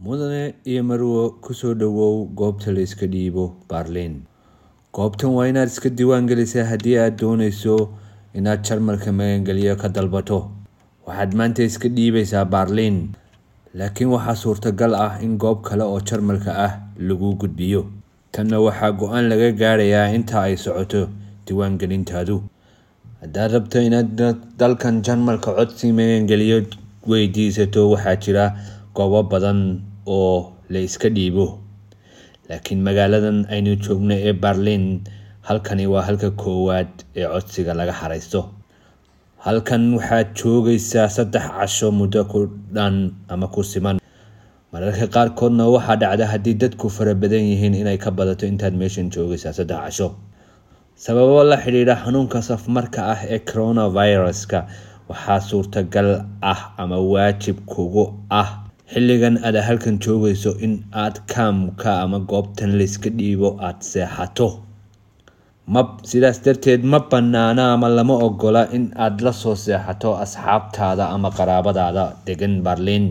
mudane iyo marwo kusoo dhawow goobta la iska dhiibo Berlin goobtan waa inaad iska diiwaan gelisaa haddii aad dooneyso inaad jarmalka magangelyo ka dalbato waxaad maanta iska dhiibaysaa Berlin laakiin waxaa suurtagal ah in goob kale oo jarmalka ah lagu gudbiyo tanna waxaa go-aan laga gaarayaa inta ay socoto diiwaangelintaadu haddaad rabto inaad dalkan jarmalka codsi magangelyo weydiisato waxaa jira goobo badan oo la iska dhiibo laakiin magaaladan aynu joogno ee Berlin halkani waa halka koowaad ee codsiga laga xareysto halkan waxaad joogaysaa saddex casho muddo ku dhan ama ku siman mararka qaarkoodna waxaa dhacda haddii dadku fara badan yihiin inay ka badato intaad meeshan joogaysaa saddex casho sababo la xidhiidha xanuunka safmarka ah ee coronaviruska waxaa suurtagal ah ama waajib kugu ah xilligan aad halkan joogayso in aad kaamka ama goobtan layska dhiibo aad seexato ma sidaas darteed ma banaana ama lama ogola in aad la soo seexato asxaabtaada ama qaraabadaada degan Berlin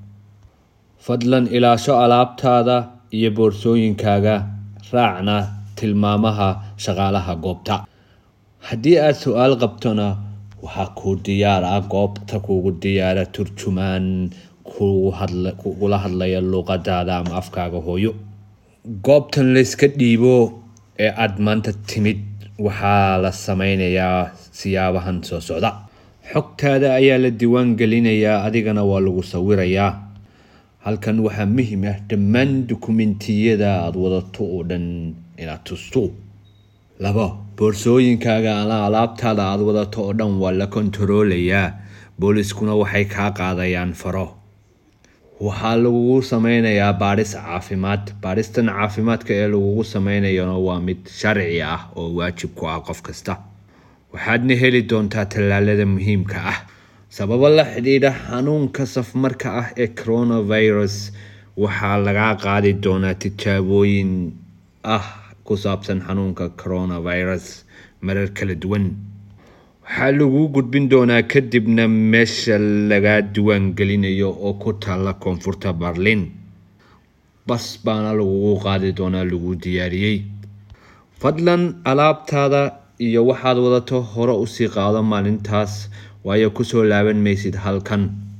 fadlan ilaasho alaabtaada iyo boorsooyinkaaga raacna tilmaamaha shaqaalaha goobta haddii aad su-aal qabtona waxaa kuu diyaar ah goobta kugu diyaara turjumaan kugula hadlaya luuqadaada ama afkaaga hooyo goobtan layska dhiibo ee aada maanta timid waxaa la sameynayaa siyaabahan soo socda xogtaada ayaa la diiwaan gelinayaa adigana waa lagu sawirayaa halkan waxaa muhiim ah dhammaan dukumentiyada aada wadato oo dhan inaad tusto labo boorsooyinkaaga ama alaabtaada aada wadato oo dhan waa la kontaroolayaa booliskuna waxay kaa qaadayaan faro waxaa lagugu sameynayaa baadhis caafimaad baadhistan caafimaadka ee lagugu sameynayana waa mid sharci ah oo waajib ku ah qof kasta waxaadna heli doontaa tallaalada muhiimka ah sababo la xidhiidha xanuunka safmarka ah ee coronavirus waxaa lagaa qaadi doonaa tijaabooyin ah ku saabsan xanuunka coronavirus marar kala duwan waxaa lagu gudbin doonaa kadibna meesha lagaa diiwaan gelinayo oo ku taalla koonfurta Berlin bas baana lagugu qaadi doonaa lagu diyaariyey fadlan alaabtaada iyo waxaad wadato hore usii qaado maalintaas waayo kusoo laaban maysid halkan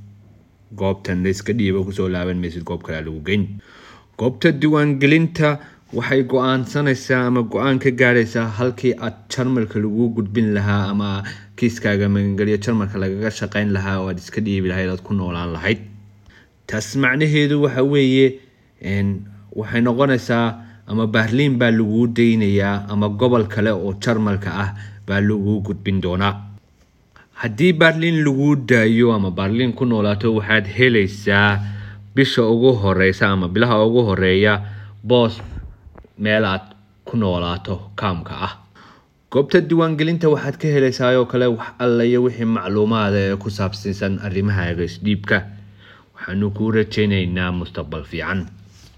goobtan layska dhiibo kusoo laaban maysid goob kale lagu geyn goobta diiwaangelinta waxay go-aansanaysaa ama go-aan ka gaaraysaa halkii aad jarmalka lagu gudbin lahaa ama kiiskaaga magangelyo jarmalka lagaga shaqeyn lahaa oo aad iska dhiibi lahayd aad ku noolaan lahayd taas macnaheedu waxa weeye waxay noqonaysaa ama Berlin baa lagu deynayaa ama gobol kale oo jarmalka ah baa lagu gudbin doonaa haddii Berlin lagu daayo ama Berlin ku noolaato waxaad helaysaa bisha ugu horeysa ama bilaha ugu horeeya boos meel aad ku noolaato kaamka ah goobta diiwaangelinta waxaad ka helaysaa oo kale wax alla iyo wixii macluumaada ee ku saabsiisan arrimahaaga isdhiibka waxaanu kuu rajaynaynaa mustaqbal fiican